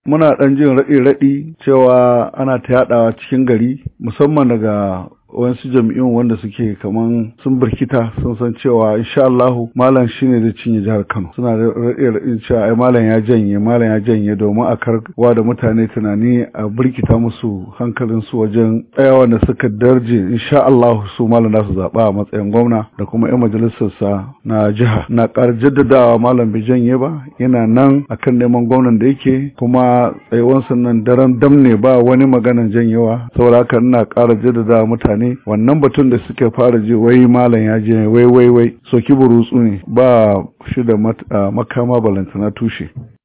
muna ɗan jin raɗi-raɗi cewa ana ta yaɗawa cikin gari musamman daga wasu jami'un wanda suke kaman sun birkita sun san cewa insha Allah malam shine zai cinye jihar Kano suna da raɗin cewa ai malam ya janye malam ya janye domin a karwa da mutane tunani a birkita musu hankalin su wajen tsayawa da suka darje insha Allah su malam za su zaba a matsayin gwamna da kuma yan majalisar sa na jiha na ƙara jaddadawa malam bai janye ba yana nan akan neman gwamnan da yake kuma tsayuwansa nan daren damne ba wani maganan janyewa saboda haka ina ƙara jaddadawa mutane ne wannan batun da suka fara ji wai malam ya je wai wai wai soki burutsu ne ba shi da makama balantana tushe